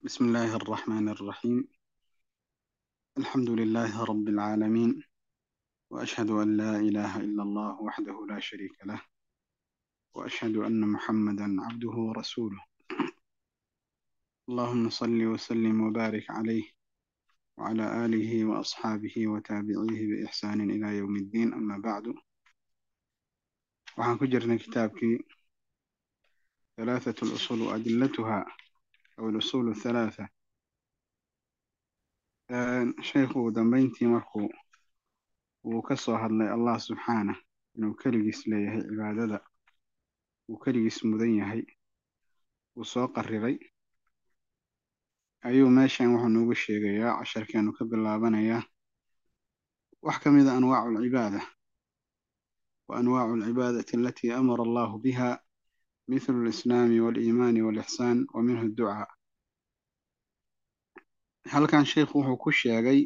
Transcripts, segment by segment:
بسم الله الرحمن الرحيم الحمد لله رب العالمين وأشهد أن لا إله إلا الله وحده لا شريك له وأشهد أن محمدا عبده ورسوله اللهم صل وسلم وبارك عليه وعلى آله وأصحابه وتابعيه بإحسان إلى يوم الدين أما بعد waxaan ku jirnay kitaabkii ثلاثة الأصول وأدلتها أو الأصول الثلاثة sheekhu dambeyntii markuu uu ka soo hadlay allah subxaanah inuu keligiis leeyahay cibaadada uu keligiis mudan yahay uu soo qariray ayuu meeshan wuxuu noogu sheegayaa casharkeenu ka bilaabanayaa wax ka mid a anwaacu alcibaada wa anwaacu alcibaadati alatii amara allahu biha mithlu alislaami waaliimaani waalixsaan wa minhu adducaa halkan sheikhu wuxuu ku sheegay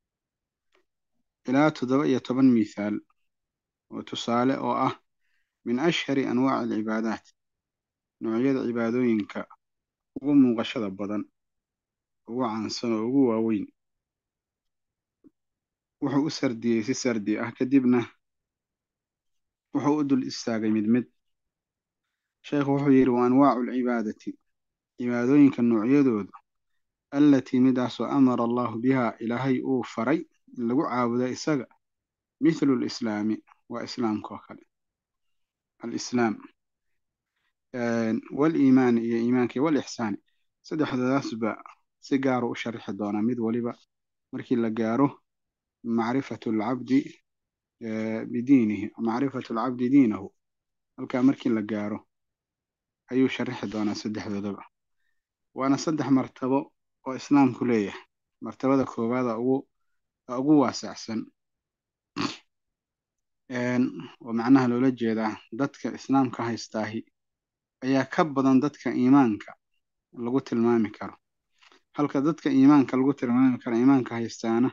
ilaa toddoba iyo toban mithaal oo tusaale oo ah min ashhari anwaaci alcibaadaat noocyada cibaadooyinka ugu muuqashada badan ugu caansan oo ugu waaweyn wuxuu u sardiyey si sardi ah kadibna wuxuu u dul istaagay mid mid sheekhu wuxuu yidhi wa anwaacu alcibaadati cibaadooyinka noocyadooda allatii midaasoo amara allahu biha ilaahay uu faray in lagu caabudo isaga mithlu lislaami waa islaamka oo kale alislaam waliimaani iyo iimaanka iyo walixsaani saddexdadaasba si gaaru u sharixi doonaa mid waliba markii la gaaro macrifatu alcabdi bidiinihi macrifatu alcabdi diinahu halkaa markii la gaaro ayuu sharixi doonaa saddexdoodaba waana saddex martabo oo islaamku leeyahay martabada koowaada ugu ugu waasacsan oo macnaha loola jeedaa dadka islaamka haystaahi ayaa ka badan dadka iimaanka lagu tilmaami karo halka dadka iimaanka lagu tilmaami karo iimaanka haystaana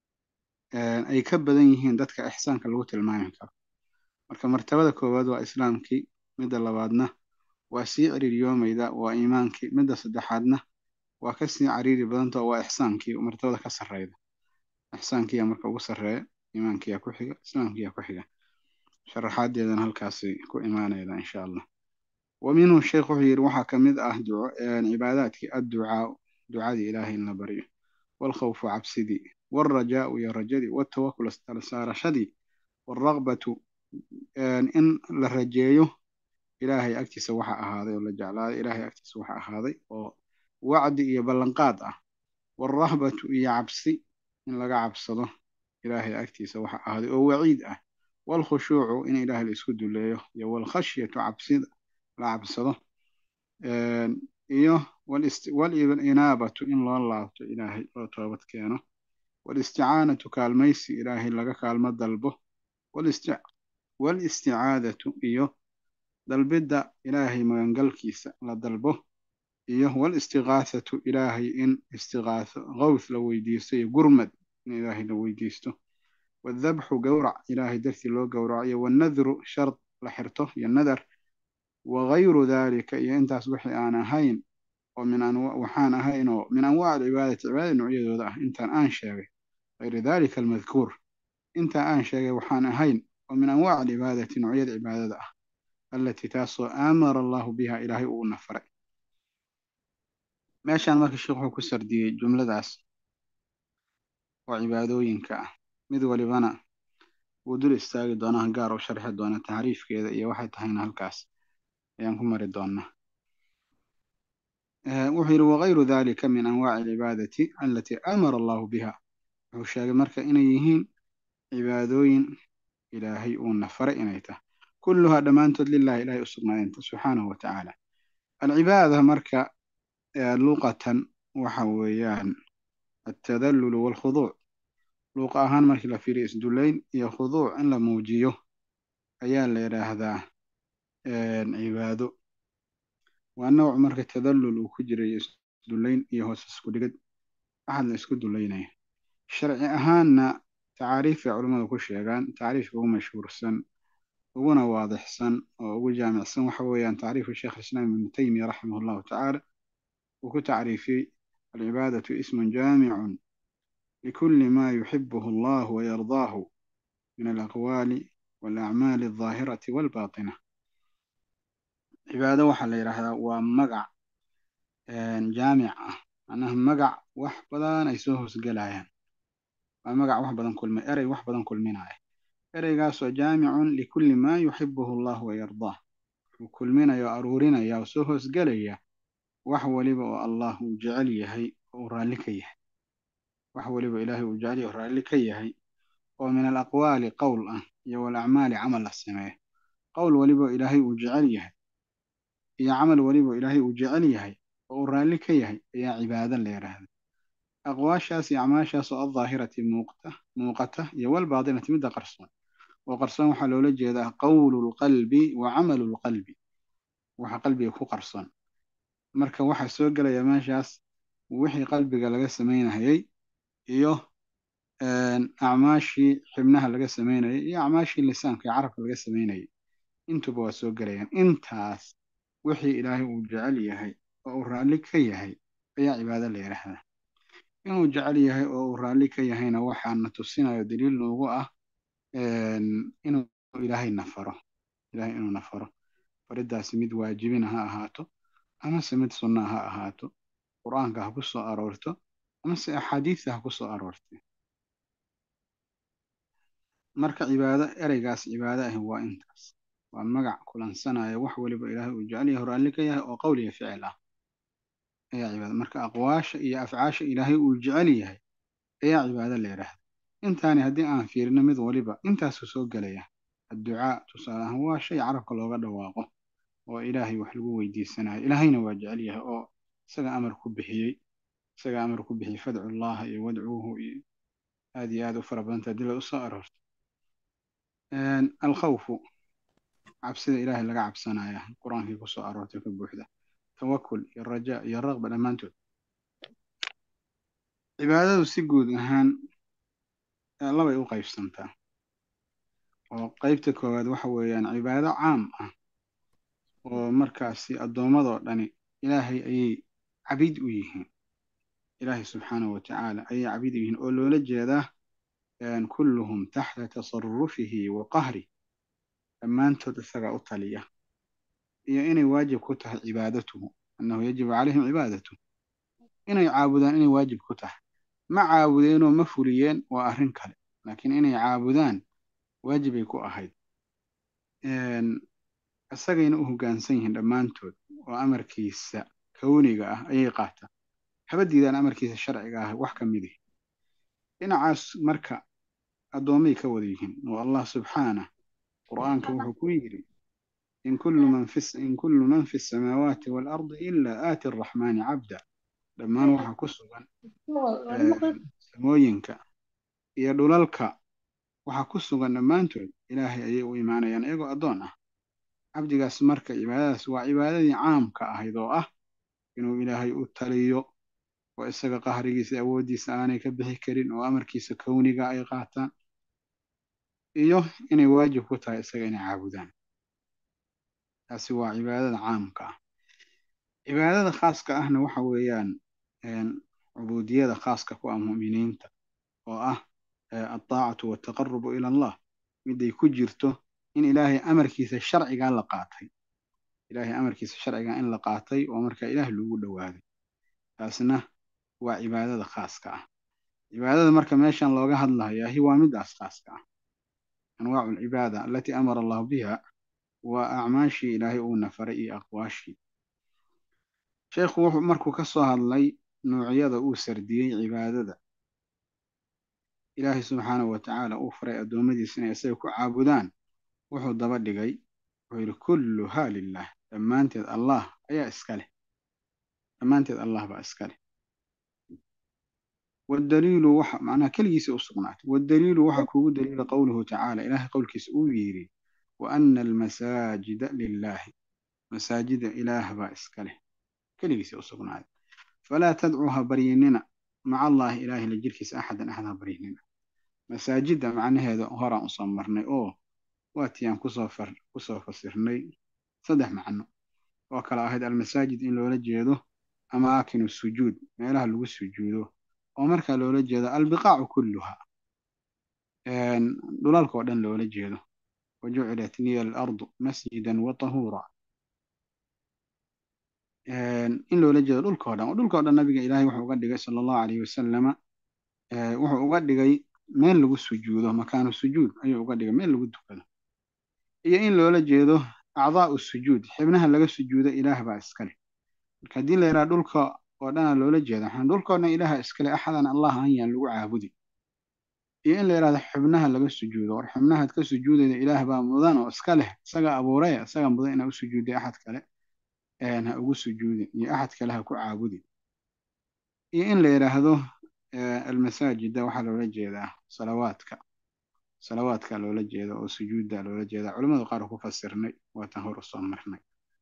ay ka badan yihiin dadka ixsaanka lagu tilmaami karo marka martabada koowaad waa islaamkii midda labaadna waa sii ciriiriyoomayda waa iimaankii midda saddexaadna waa ka sii cariiri badanta waa ixsaankii martabada ka sarreyda ixsaankiyaa marka ugu sarreeya iimaankiyaa ku xiga islaamkiyaa ku xiga sharaxaadeedana halkaasay ku imaanayda insha allah wa minhu sheekh wuxuu yidhi waxaa ka mid ah cibaadaadkii adducaa ducadii ilaahay in la baryo waalkhawfu cabsidii waalrajaau iyo rajadii waaltawakul tala saarashadii waalraqbatu in la rajeeyo ilaahay agtiisa waxa ahaaday oo la jeclaaday ilaahay agtiisa waxa ahaaday oo wacdi iyo ballanqaad ah waalrahbatu iyo cabsi in laga cabsado ilaahay agtiisa waxa ahaaday oo waciid ah waalkhushuucu in ilaahay la isku duleeyo iyo waalkhashyatu cabsida la cabsado iyo waalinaabatu in loo laabto ilaahay loo toobad keeno waalisticaanatu kaalmaysi ilaahay laga kaalmo dalbo waalisticaadatu iyo dalbidda ilaahay magangalkiisa la dalbo iyo walistiqaathatu ilaahay in istiqaatho qowth la weydiisto iyo gurmad in ilaahay la weydiisto wadabxu gowrac ilaahay dartii loo gowraco iyo wanadru shard la xirto iyo nadar wagayru dalika iyo intaas wixii aan ahayn oo min waxaan ahayn oo min anwaac alcibaadati cibaadada noocyadooda ah intaan aan sheegay gayri dalika almadkuur intaa aan sheegay waxaan ahayn oo min anwaac alcibaadati noocyada cibaadada ah allatii taasoo aamara allahu biha ilaahay uu nafaray meeshaan marka sheekh wuxuu ku sardiyey jumladaas oo cibaadooyinka ah mid walibana wuu dul istaagi doonaa gaar u sharxi doona tacriifkeeda iyo waxay tahayna halkaas ayaan ku mari doonaa wuxuu yidhi wagayru dalika min anwaaci alcibaadati alatii amara allahu biha wuxuu sheegay marka inay yihiin cibaadooyin ilaahay uu nafaray inay tahay kulluhaa dhammaantood lilahi ilahay u sugnaayenta subxaanahu watacaala alcibaada marka luqatan waxa weeyaan altadallulu waalkhuduuc luuqa ahaan markii la fiiriyo isdullayn iyo khuduuc in la muujiyo ayaa la yidhaahdaa cibaado waa nooc marka tadallul uu ku jirayo isdullayn iyo hoos isku dhigid axad la isku dullaynaya sharci ahaanna tacaariifay culammadu ku sheegaan tacriifka ugu mashhuursan uguna waadixsan oo ugu jaamicsan waxa weeyaan tacriifu sheekh islaam ibnu taymiya raximah allahu tacaala uu ku tacriifiyey alcibaadatu ismun jaamicun likuli ma yuxibuhu allahu wayardaahu min alaqwaali walacmaali aldaahirati walbaatina cibaado waxaa la yidhaahdaa waa magac jaamic ah macnaha magac wax badan ay soo hoosgelayaan waa magac wax badan kulmi erey wax badan kulminaya ereygaasoo jaamicun likulli maa yuxibuhu allahu wayardaah wuxuu kulminaya oo aruurinaya oo soo hoosgelaya wax waliba oo allah uu jecel yahay oo uu raalli ka yahay wax waliba ilaahay uu jecel yahay oo raalli ka yahay oo min alaqwaali qowl ah iyo walacmaali camal la sameeyo qowl waliba oo ilaahay uu jecel yahay iyo camal waliba oo ilaahay uu jecel yahay oo uu raalli ka yahay ayaa cibaado la yidhaahda aqwaashaas iyo acmaashaas oo aldaahirati muuqta muuqata iyo walbaatinati midda qarsoon oo qarsoon waxaa loola jeedaa qowlu lqalbi wa camalu lqalbi waxa qalbiga ku qarsoon marka waxaa soo gelaya meeshaas wixii qalbiga laga samaynayay iyo acmaashii xibnaha laga samaynayay iyo acmaashii lisaanka iyo carabka laga samaynayay intuba waa soo gelayaan intaas wixii ilaahay uu jecel yahay oo uu raalli ka yahay ayaa cibaado la yidhaahdaa inuu jecel yahay oo uu raalli ka yahayna waxaana tusinayo daliil noogu ah inuu ilaahay nafaro ilaahay inuu nafaro faridaasi mid waajibina ha ahaato amase mid sunna ha ahaato qur-aanka ha ku soo aroorto amase axaadiista ha ku soo aroortay marka cibaado ereygaas cibaado ahi waa intaas waa magac kulansanaya wax waliba ilaahay uu jecel yahay raalli ka yahay oo qowl iyo ficil ah ayaa cibaado marka aqwaasha iyo afcaasha ilaahay uu jecel yahay ayaa cibaado la yidhaahda intaani haddii aan fiirino mid waliba intaasuu soo gelaya adducaa tusaale ahaan waa shay carabka looga dhawaaqo oo ilaahay wax lagu weydiisanayo ilaahayna waa jecel yahay oo isaga amar ku bixiyey isaga amar ku bixiyey fadcu llaha iyo wadcuuhu iyo aad iyo aad u fara badanta haddii la usoo aroorto alkhawfu cabsida ilaahay laga cabsanaya qur-aankii kusoo aroortay ka buuxda tawakul iyo rajaa iyo raqba dhammaantood cibaadadu si guud ahaan labay u qaybsantaa oo qeybta koowaad waxa weeyaan cibaado caam ah oo markaasi addoommadoo dhani ilaahay ayay cabid u yihiin ilaahay subxaanahu wa tacaala ayay cabid u yihiin oo loola jeedaa kulluhum taxta tasarufihi wa qahri dhammaantood isagaa u taliya iyo inay waajib ku tahay cibaadatuhu annahu yajibu calayhim cibaadatuh inay caabudaan inay waajib ku tahay ma caabudeenoo ma fuliyeen waa arrin kale laakiin inay caabudaan waajibay ku ahayd isagayna u hoggaansan yihiin dhammaantood oo amarkiisa kowniga ah ayay qaataan haba diidaan amarkiisa sharciga ah wax ka mid ihi dhinacaas marka addoommay ka wada yihiin oo allah subxaanah qur'aanka wuxuu ku yidhi in kullu man fi in kullu man fi samaawaati waalardi ilaa aati araxmaani cabda dhammaan waxaa ku sugan samooyinka iyo dhulalka waxaa ku sugan dhammaantood ilaahay ayay u imaanayaan iyagoo addoon ah cabdigaas marka cibaadadaas waa cibaadadii caamka ahayd oo ah inuu ilaahay u taliyo oo isaga qahrigiisa awooddiisa aanay ka bixi karin oo amarkiisa kowniga ay qaataan iyo inay waajib ku tahay isaga inay caabudaan taasi waa cibaadada caamka ah cibaadada khaaska ahna waxa weeyaan cubuudiyada khaaska ku ah mu'miniinta oo ah altaacatu waltaqarubu ila allah miday ku jirto in ilaahay amarkiisa sharcigaa la qaatay ilaahay amarkiisa sharcigaa in la qaatay oo markaa ilaah lagu dhowaaday taasna waa cibaadada khaaska ah cibaadada marka meeshan looga hadlayahi waa midaas khaaska ah anwaacu alcibaada alatii amara allahu biha waa acmaashii ilaahay uu nafaray iyo aqwaashii sheekhu wuxuu markuu ka soo hadlay nuucyada uu sardiyey cibaadada ilaahay subxaanahu wa tacaala uu faray addoommadiisa inay isaga ku caabudaan wuxuu daba dhigay wuxuu yidhi kulluhaa lilah dhammaanteed allah ayaa iska leh dhammaanteed allah baa iska leh waddaliilu waxa macnaha keligiisa u sugnaatay waddaliilu waxaa kuugu daliila qowluhu tacaala ilaahay qowlkiisa uu yidhi wa ana almasaajida lilaahi masaajida ilaah baa iska leh keligiisa u sugnaaday falaa tadcuu ha baryinina maca allaahi ilaahi la jirkiisa axadan axad ha baryinina masaajidda macnaheeda horaan usoo marnay oo waatii aan kusoo far kusoo fasirnay saddex macno oo kale ahayd almasaajid in loola jeedo amaakinu sujuud meelaha lagu sujuudo oo markaa loola jeedo albiqaacu kulluha dhulalka oo dhan loola jeedo wajucilat liya alardu masjidan wa tahuura in loola jeedo dhulka o dhan oo dhulka o dhan nabiga ilaahay wuxuu uga dhigay sala allahu alayhi wasalama wuxuu uga dhigay meel lagu sujuudo makaanu sujuud ayuu uga dhigay meel lagu dukado iyo in loola jeedo acdaa'u sujuud xibnaha laga sujuudo ilaah baa iskale marka haddii la yidhaha dhulka oo dhana loola jeeda waxaan dhulka o dhan ilaaha iskale axadan allah aan yaan lagu caabudi iyo in la yidhahdo xubnaha laga sujuudo war xubnahaad ka sujuudayda ilaah baa mudan oo iska leh isaga abuuray isaga mudan inaa u sujuuday axad kale ha ugu sujuudin iyo axad kale ha ku caabudin iyo in la yidhaahdo almasaajida waxaa loola jeedaa salawaadka salawaadka loola jeeda oo sujuudda loola jeeda culamadu qaar ku fasirnay waatan hor usoo marnay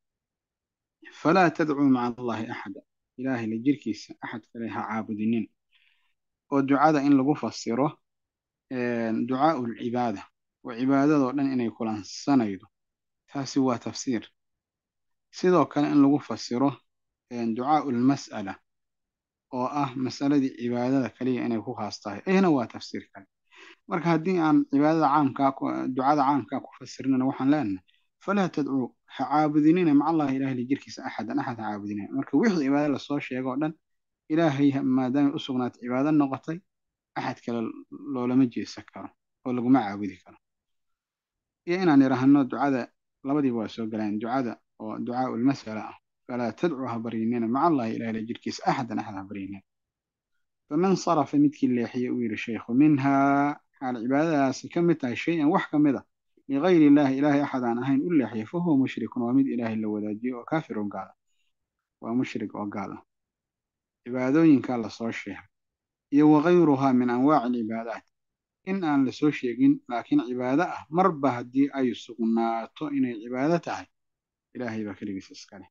falaa tadcuu maca allahi axada ilaahay la jirkiisa axad kale ha caabudinin oo ducada in lagu fasiro ducaau lcibaada oo cibaadadoo dhan inay kulansanaydo taasi waa tafsiir sidoo kale in lagu fasiro ducaau lmas'ala oo ah masaladii cibaadada kaliya inay ku khaas tahay ayana waa tafsiir kale marka haddii aan cibaadada caamkaa ducada caamkaa ku fasirnana waxaan leenahay falaa tadcuu ha caabudinina maca allahi ilahay la jirkiisa axadan axad ha caabudinina marka wixii cibaada lasoo sheego o dhan ilaahay maadaamay u sugnaatay cibaado noqotay axad kale loolama jeesan karo oo laguma caabudi karo iyo inaan idhaahno ducada labadiiba waa soo galaan ducada oo ducaau lmasala ah falaa tadcuu ha baryinina maca allahi ilahay la jirkiisa axadan axad ha baryinina faman sarafa midkii leexiye uu yidhi sheikhu minhaa xaal cibaadadaasi ka mid tahay shay-an wax ka mid a ligayri illaahi ilaahay axad aan ahayn u leexiye fa huwa mushrikun waa mid ilaahay la wadaajiyo oo kaafir oo gaala waa mushrik oo gaal ah cibaadooyinkaa lasoo sheegay iyo wakayruhaa min anwaaci alcibaadaat in aan lasoo sheegin laakiin cibaado ah marba haddii ay sugnaato inay cibaado tahay ilaahay baa keligiis iskale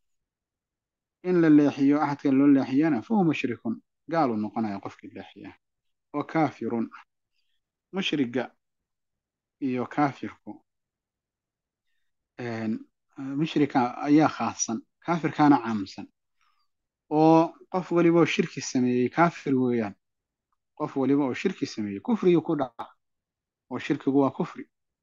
in la leexiyo axadka loo leexiyana fa huwa mushrikun gaaluu noqonaya qofkii leexiya oo kaafirun ah mushriga iyo kaafirku mushrika ayaa khaassan kaafirkaana caamsan oo qof waliba oo shirki sameeyey kaafir weeyaan qof waliba oo shirki sameeyey kufrigii ku dhaca oo shirkigu waa kufri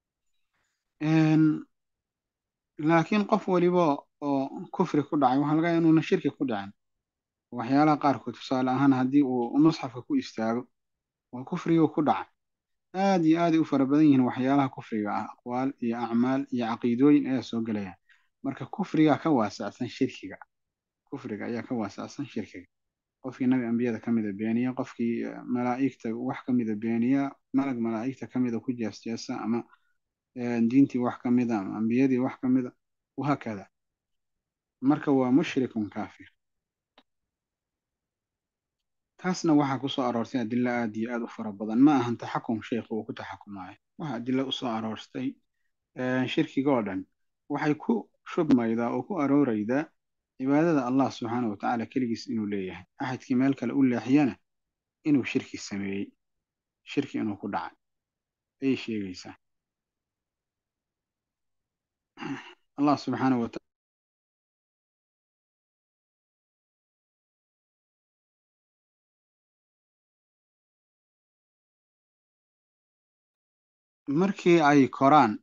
laakiin qof waliba oo kufri ku dhacay waxaa laga yaaa inuuna shirki ku dhicin waxyaalaha qaarkood tusaale ahaan haddii uu musxafka ku istaago waa kufrigii ku dhacay aad iyo aaday u fara badan yihiin waxyaalaha kufriga ah aqwaal iyo acmaal iyo caqiidooyin ayaa soo gelaya marka kufrigaa ka waasacsan shirkiga kufriga ayaa ka waasacsan shirkiga qofkii nabi ambiyada ka mida beeniya qofkii malaa'igta wax ka mida beeniya malag malaa'igta ka mida ku jeesjeesa ama diintii wax ka mida ama ambiyadii wax ka mida wahaakada marka waa mushrikun kaafir taasna waxaa ku soo aroortay adilo aad iyo aad u fara badan ma ahan taxakum sheikhu uu ku taxakumayo waxa adilo usoo aroortay shirkiga oo dhan waxay ku shubmaydaa oo ku arooraydaa cibaadada allah subxaana wa tacaala keligiis inuu leeyahay axadkii meel kale u leexiyana inuu shirki sameeyey shirki inuu ku dhacay ayay sheegaysaa allah subxaana wa taala markii ay koraan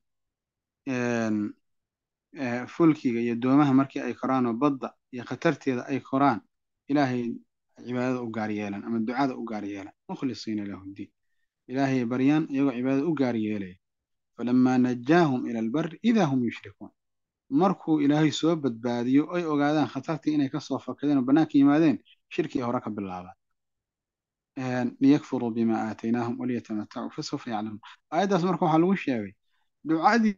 fulkiga iyo doomaha markii ay koraan oo badda iyo khatarteeda ay koraan ilaahay cibaadada u gaar yeelan ama ducada u gaar yeelan mukhlisiina lahu ddiin ilaahay baryaan iyagoo cibaadada u gaar yeelaya falamaa najaahum ila albari idaa hum yushrikuun markuu ilaahay soo badbaadiyo ay ogaadaan khatartii inay kasoo fakadeen oo bannaanka yimaadeen shirkii hore ka bilaabaan liyakfuruu bima aataynaahum waliyatamatacuu fasawfa yaclamuun aayaddaas marka waxaa lagu sheegay ducadii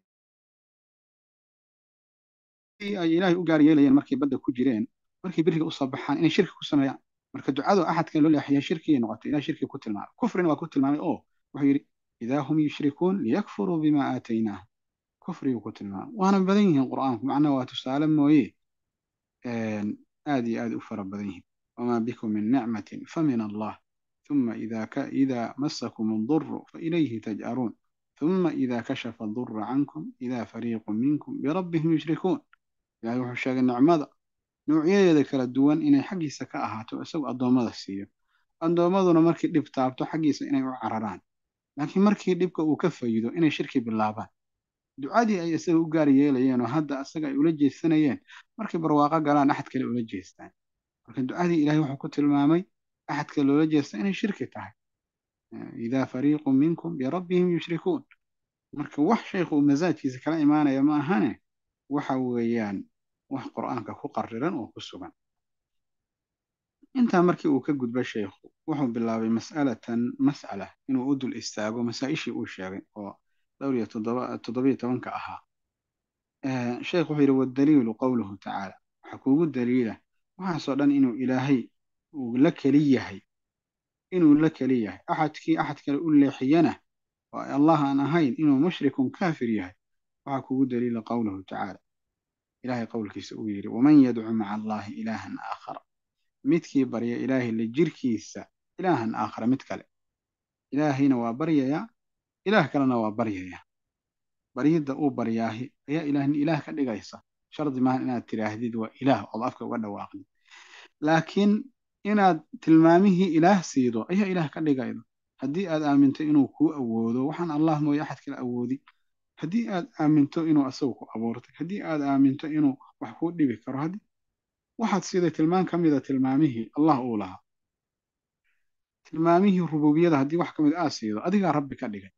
ay ilaahay u gaar yeelayeen markay badda ku jireen markay beriga usoo baxaan inay shirki ku sameeyaan marka ducadu axadka loo leexiya shirkiyay noqotay ilahay shirki ku tilmaamay kufrina waa ku tilmaamay oo wuxuu yidhi idaa hum yushrikuun liyakfuruu bima aataynaahum kufriguu ku tilmaamay waana badan yihiin qur'aanku macnaha waa tusaale mooye aad iyo aad u fara badan yihiin wamaa bikum min nicmatin famin allah ثم إذا ك... إذا مسكم الضر فإليه تجأرون ثم إذا كشف الضر عنكم إذا فريق منكم بربهم يشركون يعني wuxuu sheegay nicmada noocyadeeda kala duwan inay xaggiisa ka ahaato isagu addoommada siiyo addoommaduna markii dhib taabto xaggiisa inay u cararaan laakiin markii dhibka uu ka fayido inay shirki bilaabaan ducadii ay isaga u gaar yeelayeen oo hadda isaga ay ula jeesanayeen markay barwaaqo galaan axad kale ula jeestaan marka ducadii ilahay wuxuu ku tilmaamay axadka loola jeesta inay shirki tahay idaa fariiqu minkum birabbihim yushrikuun marka wax shaykhu uu masaajkiisa kala imaanaya ma ahane waxa weeyaan wax qur'aanka ku qariran oo ku sugan intaa markii uu ka gudbo shaykhu wuxuu bilaabay mas'alatan mas'ala inuu u dul istaago masaa-ishii uu sheegay oo dhowr iyo toddobiyo tobanka ahaa sheekh wuxuu yidhi wadaliilu qowluhu tacaala waxaa kuugu daliila waxaasoo dhan inuu ilaahay uu la keli yahay inuu la keli yahay axadkii axad kale u leexiyana oo allah aan ahayn inuu mushrikun kaafir yahay waxaa kuugu daliila qowluhu tacaala ilahay qowlkiisa uu yidhi waman yadcu maca allahi ilaahan aakhara midkii barya ilaahay la jirkiisa ilaahan aakhara mid kale ilaahayna waa baryayaa ilaah kalena waa baryayaa baryidda uu baryaahi ayaa ilaahni ilaah ka dhigaysa shardi maahan inaad tidhaahdid waa ilaah ood afka uga dhawaaqdid laakiin inaad tilmaamihii ilaah siido ayaa ilaah ka dhigayda haddii aad aaminto inuu kuu awoodo waxaan allah mooye axad kale awoodi haddii aad aaminto inuu asagu ku abuurtay haddii aad aaminto inuu wax kuu dhibi karo haddii waxaad siiday tilmaan ka mida tilmaamihii allah uu lahaa tilmaamihii rububiyada haddii wax ka mid aad siido adigaa rabbi ka dhigay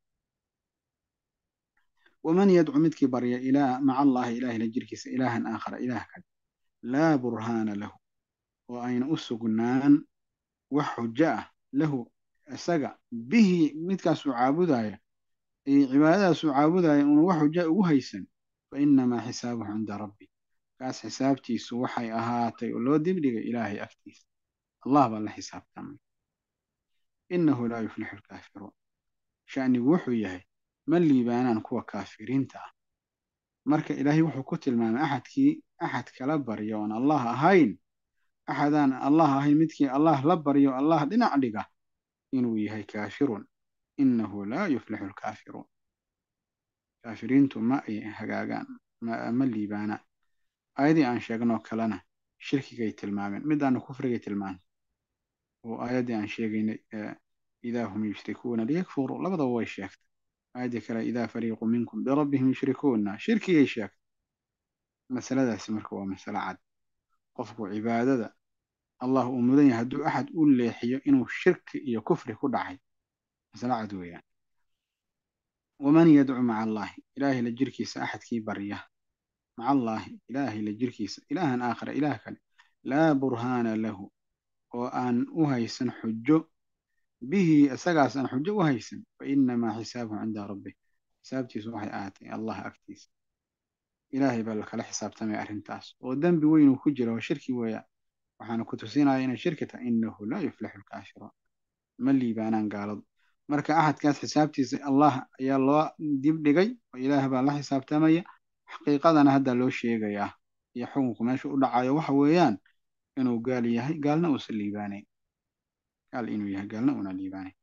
waman yadcu midkii barya ilaa maca allahi ilahay la jirkiisa ilaahan aakhara ilaah kale laa burhaana lahu oo ayna u sugnaan wax xujo ah lahu isaga bihi midkaasuu caabudaya iyo cibaadadaasuu caabudaya una wax xuja ugu haysan fa inamaa xisaabuhu cinda rabbi kaas xisaabtiisu waxay ahaatay oo loo dibdhigay ilaahay agtiisa allah baa la xisaabtamay innahu laa yuflixu lkaafiruun sha'nigu wuxuu yahay ma liibaanaan kuwa kaafiriinta ah marka ilaahay wuxuu ku tilmaamay axadkii axad kala barya oon allah ahayn axadaan allah ahayn midkii allah la baryo allah dhinac dhiga inuu yahay kaafirun innahu laa yuflixu lkaafiruun kaafiriintu ma ay hagaagaan ma liibaanaan aayadii aan sheegnoo kalena shirkigay tilmaameen midaana kufrigay tilmaamay oo aayaddii aan sheegaynay idaa hum yushrikuuna liyakfuruu labadaba way sheegtay aayaddii kale idaa fariiqu minkum birabbihim yushrikuuna shirkigay sheegtay masaladaasi marka waa masalo cad qofku cibaadada allah uu mudan yahay hadduu axad u leexiyo inuu shirki iyo kufri ku dhacay masalo cad weeyaan waman yadcu maca allahi ilaahay la jirkiisa axadkii barya maca allaahi ilaahay la jirkiisa ilaahan aakhara ilaah kale laa burhaana lahu oo aan u haysan xujo bihi isagaas aan xujo u haysan fa inamaa xisaabuhu cinda rabbih xisaabtiisu waxay ahaatay allah agtiisa ilaahay baa lakala xisaabtamaya arrintaas oo dembi weynuu ku jira oo shirki weeyaan waxaana ku tusinaya inay shirki tahay innahu laa yuflixu lkaafiruun ma liibaanaan gaaladu marka axadkaas xisaabtiisa allah ayaa loo dibdhigay oo ilaah baa la xisaabtamaya xaqiiqadana hadda loo sheegayaa iyo xukunku meesha u dhacayo waxa weeyaan inuu gaal yahay gaalna uusan liibaanayn gaal inuu yahay gaalna una liibaanayn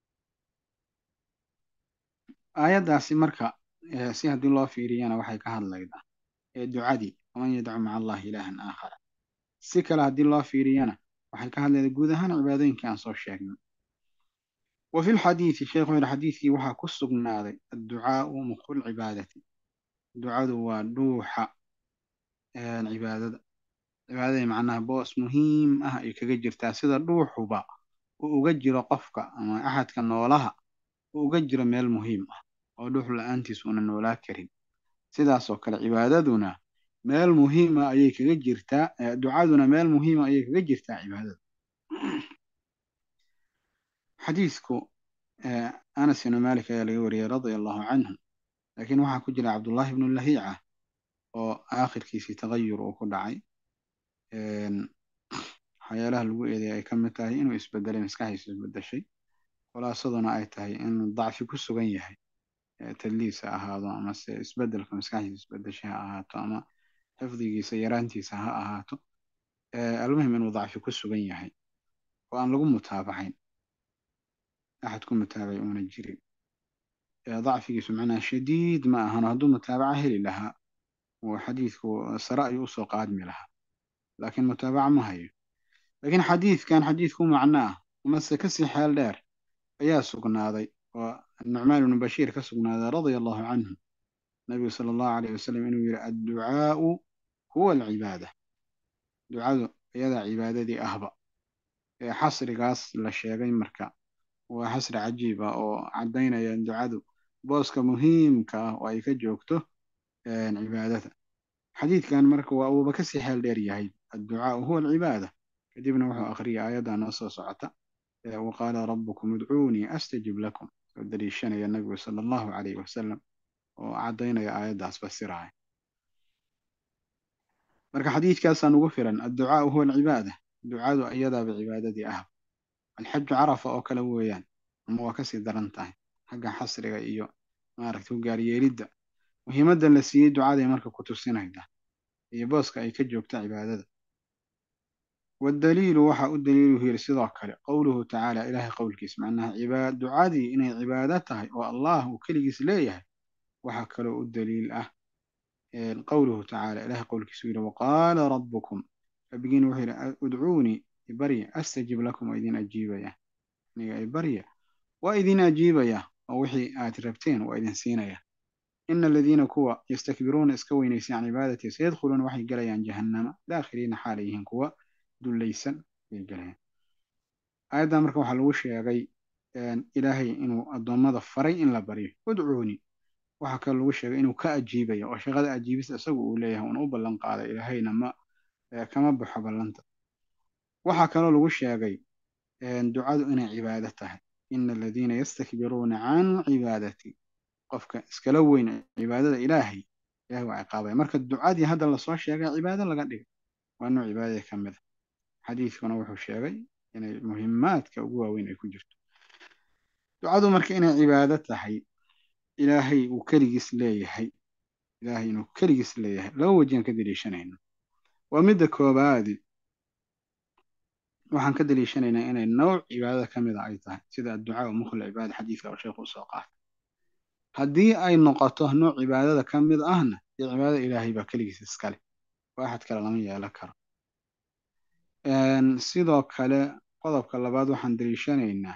aayaddaasi marka si haddii loo fiiriyana waxay ka hadlaydaa ee ducadii waman yadcu maca allahi ilaahan aakhara si kale haddii loo fiiriyana waxay ka hadlaydaa guud ahaan cibaadooyinkii aan soo sheegnay wa fi lxadiidi sheekhu yidhi xadiidkii waxaa ku sugnaaday adducaau muqu lcibaadati ducadu waa dhuuxa cibaadada cibaadadii macnaha boos muhiim ah ay kaga jirtaa sida dhuuxuba uu uga jiro qofka ama axadka noolaha uu uga jiro meel muhiim ah oo dhuux la-aantiis una noolaa karin sidaasoo kale cibaadaduna meel muhiima ayay kaga jirtaa ducaduna meel muhiima ayay kaga jirtaa cibaadada xadiidku anas ibnu malik ayaa laga wariyey radia allahu canhu laakiin waxaa ku jira cabdullahi ibnu lahiica oo aakhirkiisii tagayur uu ku dhacay waxyaalaha lagu eedeya ay ka mid tahay inuu isbedelay maskaxdiisu isbedeshay khulaasaduna ay tahay inuu dacfi ku sugan yahay tadliis ha ahaado amase isbedelka maskaxdiisa isbedeshay ha ahaato ama xifdigiisa yaraantiisa ha ahaato almuhim inuu dacfi ku sugan yahay oo aan lagu mutaabacayn axad ku mutaabacay uuna jirin dacfigiisu macnaha shadiid ma ahano hadduu mutaabaca heli lahaa oo xadiidku sare ayuu usoo qaadmi lahaa laakiin mutaabaca ma hayo laakiin xadiidkan xadiid ku macno ah amase kasii xeel dheer ayaa sugnaaday oo nucmaan ibnu bashiir ka sugnaaday radia allahu canhu nabigu sala allahu alayh wasalam inuu yihi adducaau huwa alcibaada ducadu iyadaa cibaadadii ahba ee xasrigaas la sheegay marka waa xasri cajiib ah oo caddaynaya ducadu booska muhiimka ah oo ay ka joogto cibaadada xadiidkan marka waa uuba kasii xeel dheer yahay adducaau huwa alcibaada kadibna wuxuu akhriyay aayadda noo soo socota waqaala rabbukum udcuunii astajib lakum oo daliishanaya nabigu sala allahu calayhi wasalam oo caddaynaya aayaddaas fasiraya marka xadiidkaasaan ugu filan adducaau huwa alcibaada ducadu iyadaaba cibaadadii ah alxaju carafa oo kale weeyaan ama waa kasii daran tahay xagga xasriga iyo maaragta ugaaryeelidda muhiimadda la siiyey ducaday marka ku tusinayda iyo booska ay ka joogta cibaadada waddaliilu waxa u daliiluhu yiri sidoo kale qowluhu tacaala ilaahay qowlkiis macnaha ducadii inay cibaado tahay oo allah uu keligiis leeyahay waxaa kaloo u daliil ah qowluhu tacaala ilahay qowlkiisu yidhi waqaala rabbukum rabbigiin wuxuu yidhi udcuunii ibarya astajib lakum waa idin ajiibaya aniga ibarya waa idin ajiibaya oo wixii aad rabteen waa idin siinaya ina aladiina kuwa yastakbiruuna iska weynaysa can cibaadatii sayadkhuluuna waxay gelayaan jahannama daakhiliina xaalay yihiin kuwa dullaysan bay gelayaan aayaddan marka waxaa lagu sheegay ilaahay inuu addoommada faray in la baryo udcuunii waxaa kaloo lagu sheegay inuu ka ajiibayo oo shaqada ajiibista isagu uu leeyahay uuna u ballan qaaday ilaahayna ma kama baxo ballanta waxaa kaloo lagu sheegay ducadu inay cibaado tahay ina aladiina yastakbiruuna can cibaadatii qofka iskala weyn cibaadada ilaahay ilahay waa ciqaabaya marka ducadii hadda lasoo sheegay cibaado laga dhigay waa nooc cibaadadii ka mid a xadiidkuna wuxuu sheegay inay muhimaadka ugu waaweyn ay ku jirto ducadu marka inay cibaado tahay ilaahay uu keligiis leeyahay ilaahay inuu keligiis leeyahay laba wajian ka daliishanayno waa midda koobaadi waxaan ka daliishanaynaa inay nooc cibaadada ka mid a ay tahay sida adducaa mukhla cibaada xadiidka oo sheekhu usoo qaatay haddii ay noqoto nooc cibaadada ka mid ahna dee cibaadada ilaahay baa keligiis iskale oo axad kale lama yeelan karo sidoo kale qodobka labaad waxaan daliishanaynaa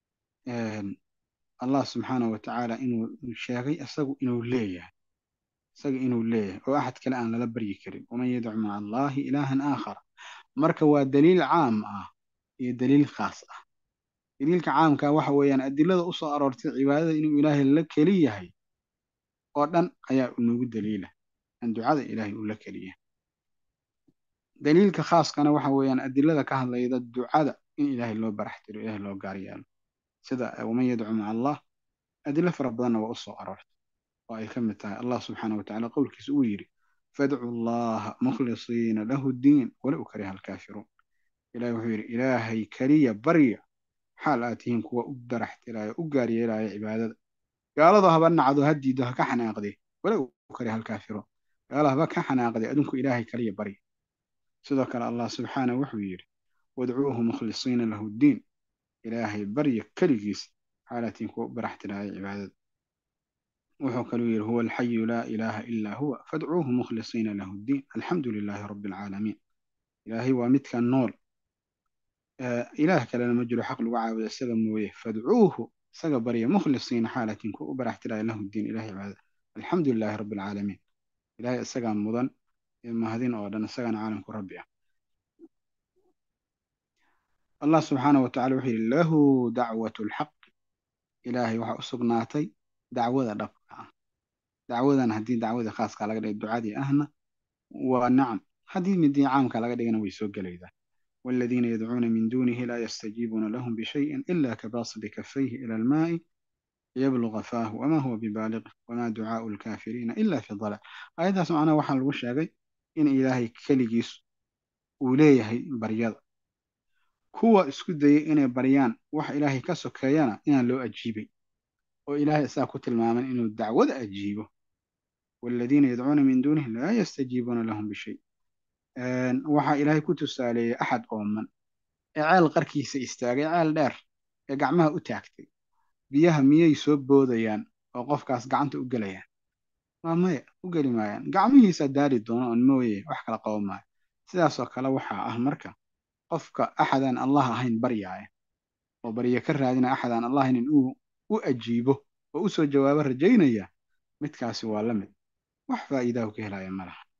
allah subxaanahu watacaala inuu sheegay isagu inuu leeyahay isaga inuu leeyahay oo axad kale aan lala baryi karin waman yadcu maca allahi ilaahan aakhara marka waa daliil caam ah iyo daliil khaas ah daliilka caamka waxa weeyaan adilada usoo aroortay cibaadada inuu ilaahay la keli yahay oo dhan ayaa inagu daliila an ducada ilaahay uu la keliyahay daliilka khaaskana waxa weeyaan adilada ka hadlayda ducada in ilaahay loo barax tiro ilaahay loo gaar yeelo sida waman yadcu maca allah adilo fara badanna waa usoo aroortay oo ay ka mid tahay allah subxaana watacaala qowlkiisa uu yidhi fadcu llaha mukhlisiina lahu ddiin walow kariha alkaafiruun ilahi wuxuu yidhi ilaahay keliya barya xaal aad tihiin kuwa u barax tiraayo u gaar yeelaya cibaadada gaaladu haba nacdo ha diido ha ka xanaaqdee walow kariha alkaafiruun gaalo haba ka xanaaqdee adinku ilaahay keliya barya sidoo kale allah subxaana wuxuu yidhi wadcuuhu mukhlisiina lahu ddiin ilaahay barya keligiis xaalaatiin kuwa u barax tiraaya cibaadada wuxuu kaluu yidhi huwa alxayu laa ilaaha ilaa huwa fadcuuhu mukhlisiina lahu ddiin alxamdu lilaahi rabbi alcaalamiin ilaahay waa midka nool ilaah kalena ma jiro xaq lagu caabudo isaga mooye fadcuuhu isaga barya mukhlisiina xaalaatiin kuwa u barax tiraaya lahu ddiin ilahay cibaadada alxamdu lilaahi rabbi alcaalamiin ilahay isagaa mudan mahadin oo dhan isagana caalamku rabbi ah allah subxaanahu watacala wuxuu yidhi lahu dacwatu lxaqi ilaahay waxaa u sugnaatay dacwada dhabka ah dacwadan haddii dacwadii khaaska laga dhigay ducadii ahna waa nacam haddii midii caamka laga dhigana way soo gelaydaa والذين يدعون من دونه لا يستجيبون لهم بشيء إلا كباسط كفيه إلى الماء ليبلغ فاه وما هو ببالغ وما دعاء الكافرين إلا في ضلال أيضا سمعنا وحن الوشاقي إن إلهي كلجيس وليه بريض kuwa isku dayay inay baryaan wax ilaahay ka sokeeyana inaan loo ajiibay oo ilaahay isaa ku tilmaaman inuu dacwada ajiibo waaladiina yadcuuna min duunihi laa yastajiibuuna lahum bishay waxaa ilaahay ku tusaaleeyey axad ooman ee ceel qarkiisa istaagay ceel dheer ee gacmaha u taagtay biyaha miyay soo boodayaan oo qofkaas gacanta u gelayaan waa maya u geli maayaan gacmihiisa daari doono on mooye wax kala qabo maayo sidaasoo kale waxaa ah marka qofka axadaan allah ahayn baryaaya oo barya ka raadina axadaan allah ahayn inuu u ajiibo oo u soo jawaabo rajaynaya midkaasi waa la mid wax faa'iidahu ka helaya ma laha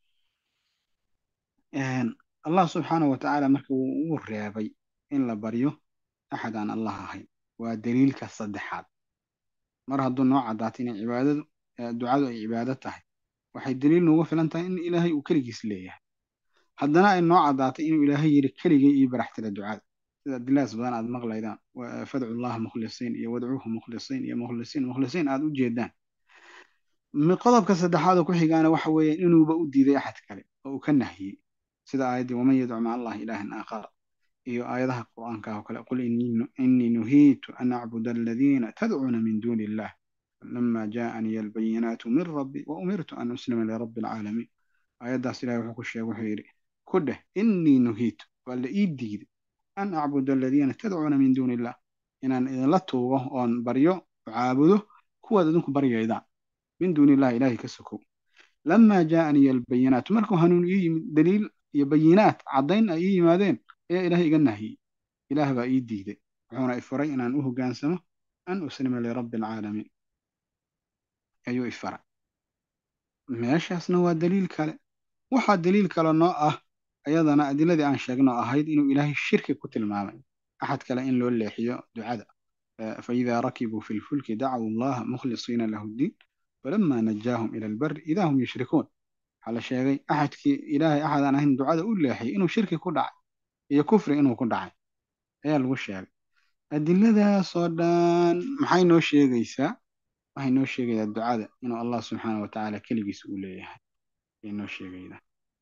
allah subxaanahu wa tacaala marka wuu uu reebay in la baryo axad aan allah ahayn waa daliilka saddexaad mar hadduu noo caddaato inay cibaadadu ducadu ay cibaado tahay waxay daliil noogu filan tahay in ilaahay uu keligiis leeyahay haddana ay noo caddaatay inuu ilaahay yidhi keligay ii baraxtira ducada sida adilaas badan aad maqlaydaan fadcu llaha mukhlisiin iyo wadcuuhu mukhlisiin iyo mukhlisiin mukhlisiin aad u jeedaan qodobka saddexaad oo ku xigaana waxa weeye inuuba u diiday axad kale oo uu ka nahyey sida aayaddii waman yadcu maca allahi ilaahan aakhara iyo aayadaha qur'aanka oo kale qul innii nuhiitu an acbuda aladiina tadcuuna min duuni illah lama jaa'aniya albayinaatu min rabbi wa umirtu an uslima lirabbi alcaalamiin aayaddaas ilahay wuxuu ku sheegay wuxuu yidhi ku dheh innii nuhiitu waa la ii diiday an acbuda aladiina tadcuuna min duuni illah inaan idinla tuugo oon baryo caabudo kuwaad idinku baryaydaan min duuni illahi ilaahay ka sokow lamaa jaa'aniya albayinaatu markuu hanuun ii yimid daliil iyo bayinaat caddayn ay ii yimaadeen ayaa ilaahay iga nahiyey ilaah baa ii diiday wuxuuna ifaray inaan u hoggaansamo an uslima lirabbi alcaalamiin ayuu ifaray meeshaasna waa daliil kale waxaa daliil kale noo ah ayadana adiladii aan sheegno ahayd inuu ilaahay shirki ku tilmaamay axad kale in loo leexiyo ducada faidaa rakibuu fi lfulki dacaw allaha mukhlisiina lahu ddiin falama najaahum ila albari idaa hum yushrikuun waxaa la sheegay axadkii ilaahay axadaan ahayn ducada u leexiyay inuu shirki ku dhacay iyo kufri inuu ku dhacay ayaa lagu sheegay adiladaasoo dhan maxay noo sheegaysaa waxay noo sheegaysaa ducada inuu allah subxaana wa tacaala keligiis uu leeyahay ayay noo sheegaydaa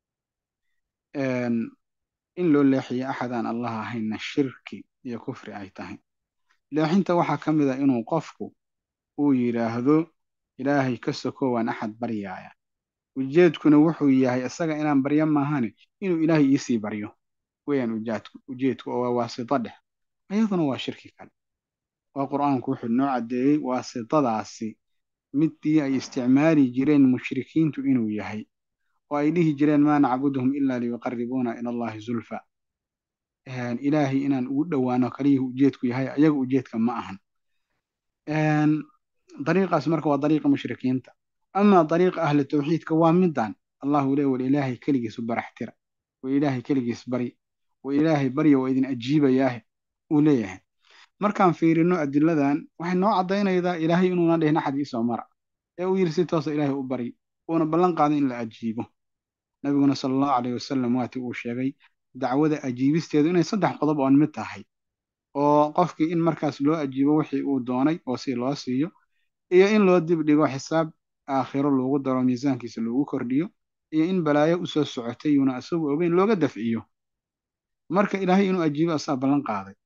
in loo leexiyo axadaan allah ahaynna shirki iyo kufri ay tahay leexinta waxaa ka mid a inuu qofku uu yidhaahdo ilaahay ka soko waan axad baryaaya ujeedkuna wuxuu yahay isaga inaan baryo maahane inuu ilaahay iisii baryo weyaan ujaadku ujeedku oo waa waasito dhex ayaduna waa shirki kale oo qur-aanku wuxuu noo caddeeyey waasitadaasi midii ay isticmaali jireen mushrikiintu inuu yahay oo ay dhihi jireen maa nacbuduhum ilaa liyuqaribuuna ila allahi zulfa ilaahay inaan ugu dhowaano kaliyii ujeedku yahay ayaga ujeedka ma ahan dariiqaas marka waa dariiqa mushrikiinta amaa dariiqa ahli tawxiidka waa midan allahu le wal ilaahay keligiis u baraxtira wa ilaahay keligiis bari wa ilaahay barya waa idin ajiibayaahe uu leeyahay markaan fiirino adiladan waxay noo caddaynaydaa ilaahay inuuna dhihin axad iisoo mara ee uu yidhi si toosa ilaahay u bari uuna ballan qaaday in la ajiibo nabiguna sala allahu calayh wasalam waati uu sheegay dacwada ajiibisteedu inay saddex qodob oon mid tahay oo qofkii in markaas loo ajiibo wixii uu doonay oo si loo siiyo iyo in loo dib dhigo xisaab aakhiro loogu daro miisaankiisa loogu kordhiyo iyo in balaayo usoo socotay yuuna isagu ogeyn looga dafciyo marka ilaahay inuu ajiibo asaa ballan qaaday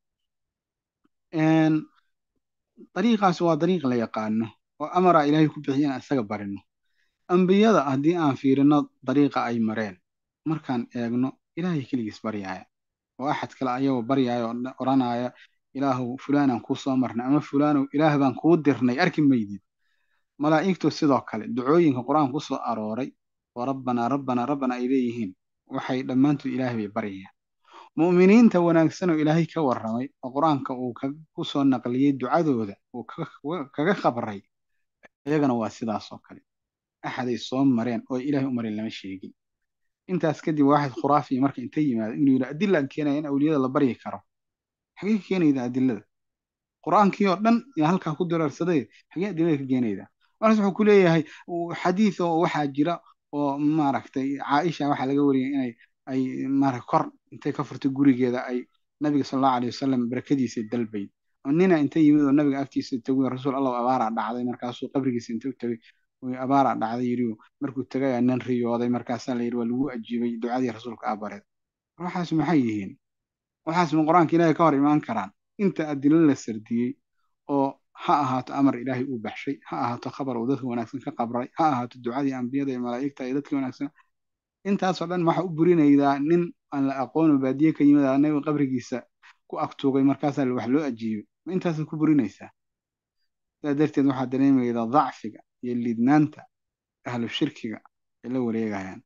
dariiqaas waa dariiq la yaqaano oo amara ilaahay ku bixiya inaan isaga barino ambiyada haddii aan fiirino dariiqa ay mareen markaan eegno ilaahay keligiis baryaaya oo axad kale ayagoo baryaaya oo odhanaya ilaahu fulaanaan kuu soo marnay ama fulaanow ilaah baan kuu dirnay arki maydid malaa'igtu sidoo kale ducooyinka qur-aanka ku soo arooray oo rabbanaa rabbanaa rabbana ay leeyihiin waxay dhammaantood ilaahay bay baryayaan mu'miniinta wanaagsan oo ilaahay ka warramay oo qur-aanka uu ku soo naqliyey ducadooda uu kaga khabray iyagana waa sidaas oo kale axaday soo mareen oo ilaahay u marin lama sheegin intaas kadib waaxid khuraafiya marka inta yimaado inuu yidhi adilaan keenaya in awliyada la baryi karo xagee ka keenayda adilada qur-aankii oo dhan yaa halkaa ku daraarsaday xagee adilada ka keenayda markaas wuxuu ku leeyahay xadiid oo waxaa jira oo maaragtay caaisha waxaa laga wariyay inay ay maarag kor intay ka furtay gurigeeda ay nabiga sal allahu alayh wasalam barakadiisa dalbayd oo nina inta yimid oo nabiga agtiisa tegay rasuul allah abaaraa dhacday markaasuu qabrigiisa inta u tegay abaaraa dhacday yidhi markuu tegay aa nin riyooday markaasaa la yidhi waa lagu ajiibay ducadii rasuulka aa bareed waxaas maxay yihiin waxaas ma qur-aanka ilaahay ka hor imaan karaan inta adilo la sardiyey oo ha ahaato amar ilaahay uu baxshay ha ahaato khabar uu dadka wanaagsan ka qabray ha ahaato ducadii ambiyada iyo malaa'igta iyo dadkii wanaagsan intaasoo dhan waxaa u burinaydaa nin aan la aqoon oo baadiye ka yimid aa nabiga qabrigiisa ku agtuugay markaasaa wax loo ajiibay ma intaasaad ku burinaysaa sidaa darteed waxaa dareemaydaa dacfiga iyo liidnaanta ahlu shirkiga ay la wareegayaan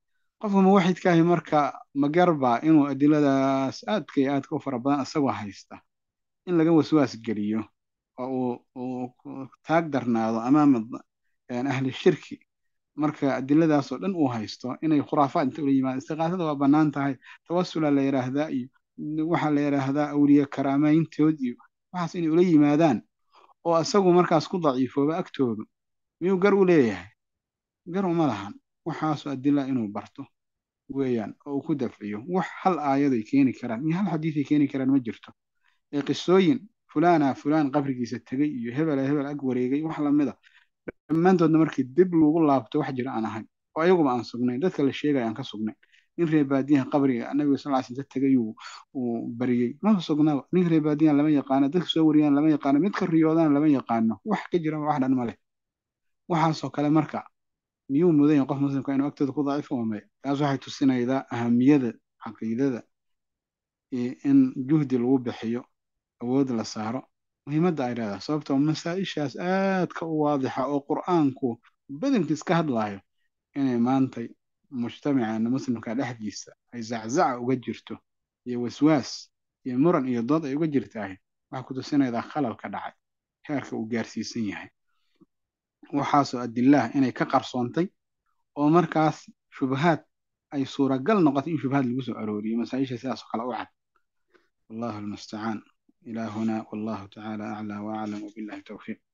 qofka muwaxidkaahi marka ma garbaa inuu adiladaas aadka iyo aadka u fara badan isagoo haysta in laga waswaas geliyo oo uu uu taag darnaado amaama ahli shirki marka adiladaas oo dhan uu haysto inay khuraafaad inta ula yimaadaan istiqaasada waa bannaan tahay tawasula la yidhaahdaa iyo waxaa la yidhaahdaa awliye karaamayntood iyo waxaas inay ula yimaadaan oo isagu markaas ku daciifooba agtoodu miyuu gar u leeyahay gar uma lahan waxaasoo adila inuu barto weeyaan oo uu ku dafciyo wax hal aayaday keeni karaan iyo hal xadiiday keeni karaan ma jirto ee qisooyin fulaana fulaan qabrigiisa tegey iyo hebela hebel ag wareegay wax lamida dhammaantoodna markii dib lagu laabto wax jira aan ahayn oo ayaguba aan sugnayn dadka la sheegaya aan ka sugnayn nin reer baadiyaha qabriga nabiga sal ly sl tegay uu bariyey maba sugnaba nin reer baadiyahan lama yaqaano dadka soo wariyaan lama yaqaano mid ka riyoodaan lama yaqaano wax ka jira wax dhan ma leh waxaasoo kale marka miyuu mudan yahay qof muslimka inuu agtooda ku daciifo waa maya taas waxay tusinaydaa ahamiyada caqiidada iyo in juhdi lagu bixiyo awood la saaro muhiimadda ay leedahay sababtoo masaa-ishaas aadka u waadixa oo qur-aanku badankiis ka hadlaayo inay maantay mujtamaceena muslimka dhexdiisa ay zaczaca uga jirto iyo waswaas iyo muran iyo dood ay uga jirtahay waxay ku tusinaydaa khalalka dhacay heerka uu gaarsiisan yahay waxaasoo adilaah inay ka qarsoontay oo markaas shubahaad ay suuragal noqotay in shubahaad lagu soo arooriyo masaa-isha sidaas oo kale u cad wallahu almustacaan إلى هنا والله تعالى أعلى وأعلم وبالله التوفيق